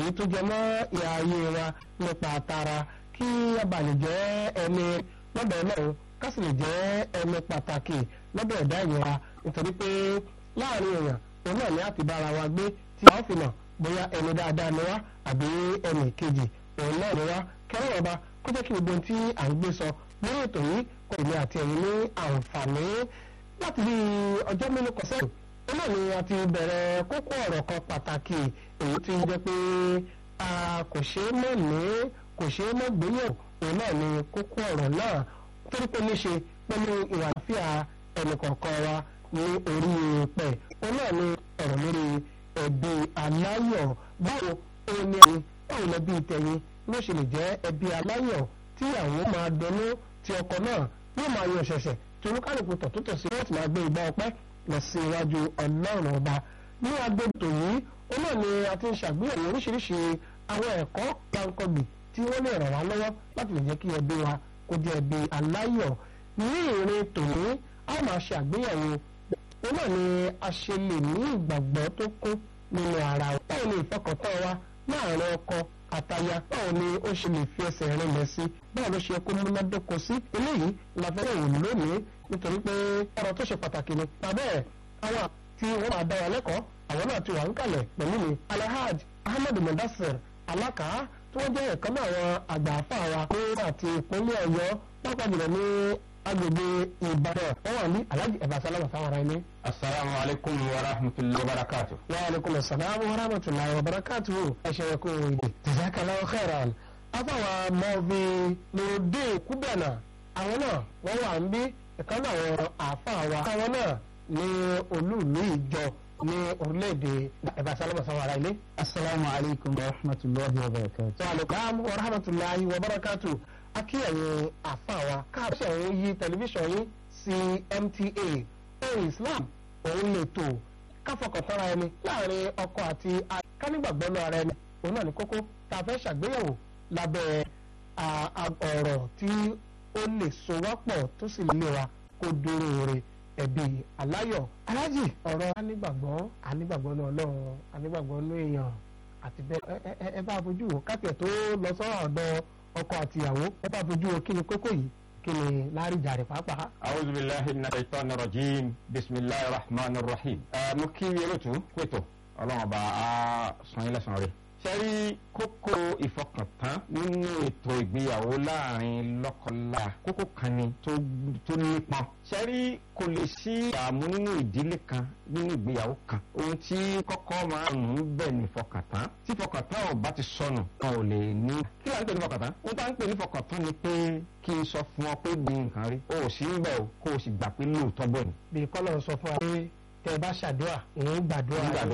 èyí tó jẹ mọ́ ìhà ayé wa nípa tara kí a bá lè jẹ́ ẹni lọ́dọ̀ ọlọ́run ká sì lè jẹ́ ẹni pàtàkì lọ́dọ̀ ẹ̀dá ìyẹn wa nítorí pé láàrin èèyàn òun náà ni a ti bára wa gbé tí a ó fi mọ̀ bóyá ẹni dáadáa ni wá àbí ẹnì kejì òun náà ni wá kẹrẹ́ ọba kó jẹ́ kí gbogbo ohun tí à ń gbé sọ lórí ètò yìí kò ní àti ẹ̀yin ní àǹfààní láti bí ọjọ́ mélòó kan sẹ́yìn ó náà ni a ti bẹ̀rẹ̀ kókó ọ̀rọ̀ kan pàtàkì èyí tí ń jẹ́ pé a kò ṣe é mọ̀ ní kò ṣe é mọ̀ gbéyẹ̀wò òun náà ni kókó ọ̀rọ̀ náà torí pé níṣe pẹ̀lú ìwà àlàáfíà ẹnìkọ̀ọ̀kan wa ní orí pẹ̀ òun náà ni ọ̀rọ̀ lórí ẹbí aláyọ̀ báwo ó ní ẹni báwo lẹbí tẹ̀yìn ló ṣe lè jẹ́ ẹbí aláyọ̀ tí àwọn máa dẹnu tí ọkọ náà yóò máa yọ ṣẹ̀ṣẹ̀ tí olúkálùkù tọ̀tútọ̀ sí wọ́n ti máa gbé ìgbà ọpẹ́ lọ sí iwájú ọlọ́run ọba ní agbègbè yìí ó náà ni a ti ń ṣàgbéyẹ̀wò oríṣiríṣi àwọn ẹ̀kọ́ gbàǹkangbì tí wọ́n lè ràn wá lọ́wọ́ láti lè jẹ́ kí ẹbí wa kó jẹ́ ẹbí aláyọ̀ ní ìrìn tòní a máa ṣe àgbéyẹ̀wò ó náà ni a ṣe lè ní ìgbàgbọ́ tó kún nínú ara wa báwo ni ìfọkàntán wa láàárín ọkọ àtaya báwo ni ó ṣe lè fi ẹsẹ̀ rinlẹ̀ sí báwo ló ṣe kó múnádóko sí eléyìí la fẹ́ wò lónìí nítorí pé ọ̀rọ̀ tó ṣe pàtàkì ni tàbí ẹ̀ àwọn tí wọ́n máa dá wa lẹ́kọ̀ọ́ àwọn náà ti wà ń kalẹ̀ pẹ̀lú mi alhaj ahmed mudassir alaka tí wọ́n jẹ́ ẹ̀kan náà àwọn àgbà àfa wa ní àti ìpínlẹ̀ ọ̀yọ́ pápá jùlọ ní agbègbè ìbàdàn wọ́n wà ní alhaji ẹ̀bà sálámà sáwọn ará ilé. asalaamu alaykum wa rahmatulahi wa barakatu. wa aleykum asalaam wa rahmatulahi wa barakatu. ẹ ṣe kó o yìí. jazakallahu khairan. afáwa mọ́ọ̀bì lòdì kúbẹ̀nà àwọn náà wọ́n wà ń bí ẹ̀kan náà àwọn àfa wa. àwọn náà ní olúùlú ìjọ ní orílẹ̀-èdè ẹ̀bà sálámà sáwọn ará ilé. asalaamu alaykum wa rahmatulahi wa barakatu. wa aleykum wa rahmatulahi wa barakatu akíyẹ̀yìn àfàwà káàbíyà òun yí tẹlifíṣàn yín sí MTA ohun Islam òun lè tò káfọkàntánra ẹni láàrin ọkọ àti kánígbàgbọ́ náà ara ẹni òun náà ní kókó tá a fẹ́ ṣàgbéyẹ̀wò lábẹ́ ọ̀rọ̀ tí ó lè so wá pọ̀ tó sì lè wa kó dúró re ẹbí aláyọ̀ alájì ọ̀rọ̀ anígbàgbọ́ anígbàgbọ́ náà Ọlọ́run anígbàgbọ́ náà èèyàn àti bẹ́ẹ̀ ẹ bá fojú wò káfíẹ̀ tó lọ sọ́rọ̀ ọ̀dọ̀ ọkọ àti ìyàwó ẹ bá fojú wo kí ni kókó yìí kí ni láríjà rẹ pàápàá. awuzu bilahi na shaitan rajim bisimilahi rahman rahim. ẹ mo kí yẹlòtú pẹ̀tọ̀ ọlọ́run ọba a sàn yín lẹ́sàn rẹ̀. sẹ́rí kókó ìfọkàntán nínú ètò ìgbéyàwó láàrin lọ́kọláya kókó kan ni tó nípọn. sẹ́rí kò lè sí ìdààmú nínú ìdílé kan nínú ìgbéyàwó kan. ohun tí kọ́kọ́ máa ń mú bẹ́ẹ̀ ni ìfọkàntán. tí ìfọkàntán ò bá ti sọnù wọn ò lè ní. kí ló ń pè ní ìfọkàntán? ohun tá ń pè ní ìfọkàntán ni pé kí n sọ fún ọ pé gbé nǹkan rí. o ò sí ń bẹ̀ o kó o sì gbà pé lóòótọ́ bọ̀ ni. bí kọ́lọ̀ sọ fún wa pé tẹ bá ṣàdúrà òun gbàdúrà